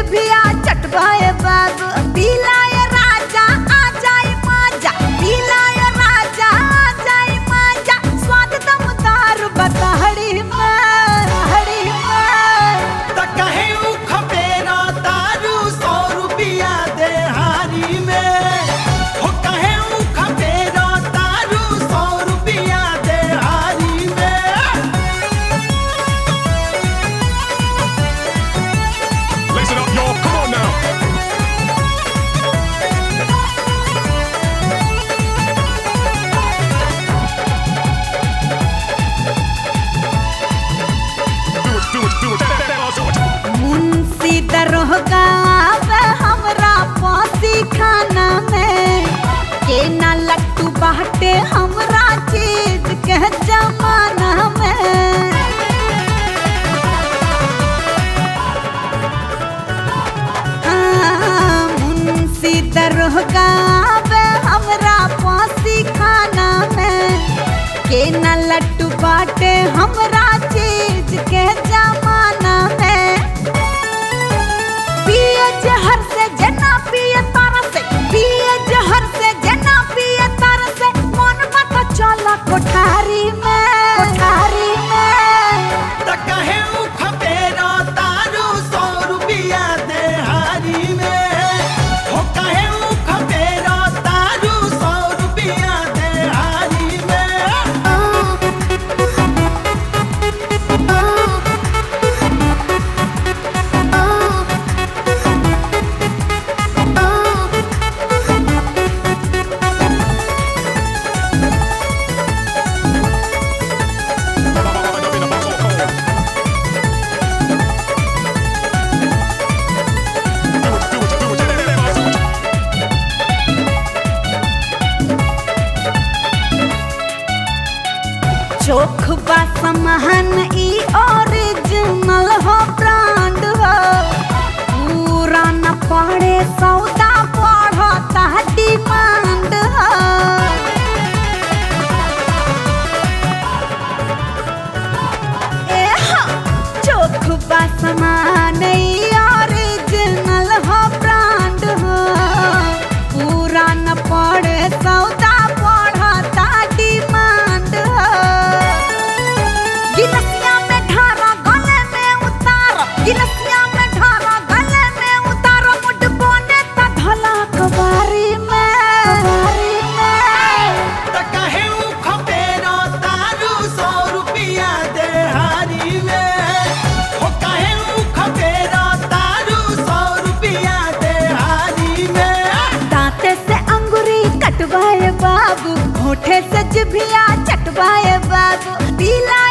जिभिया चटवाए बाबू पीलाए राजा आ जाए माजा पीलाए राजा आ जाए माजा स्वाद दमदार बताहड़ी में हड़ी में त कहे उ खपेरा तारू सौ रुपया देहारी में हो कहे उ खपेरा तारू सौ रुपया देहारी में Listen up, y'all. Come on now. Do it, do it, do it. Do it. मुंशी दरोगा आवे हमरा पासी खाना में के ना लट्टू बाटे हमरा चीज के जमाना में हाँ, मुंशी दरोगा आवे हमरा पासी खाना में के ना लट्टू बाटे हमरा चीज के जमाना में पिए जहर से जना पिए तारा से पिए जहर से जना पिए तारा से मन मत चला कोठारी में कोठारी में त कहे उ खपेरा तारू सौ रुपया देहारी में हो कहे उ खपेरा तारू सौ रुपया देहारी में Do it, do it, do it. चोख बा समान ई ओरिजिनल हो ब्रांड हो पूरा न पड़े सौदा पढ़ता डिमांड हो ए हा, चोख बा समान ई ओरिजिनल हो ब्रांड हो पूरा न पड़े सौदा पढ़ता डिमांड हो गिलसिया में ढारा गले में उतार गिलसिया में ढारा गले में उतार मुड बोने त ढला कबारी में कबारी में त कहे उ खपेरा तारू सौ रुपया देहारी में हो कहे उ खपेरा तारू सौ रुपया देहारी में दांते से अंगूरी कटवाए बाबू होठे से जिभिया चटवाए बाबू पीला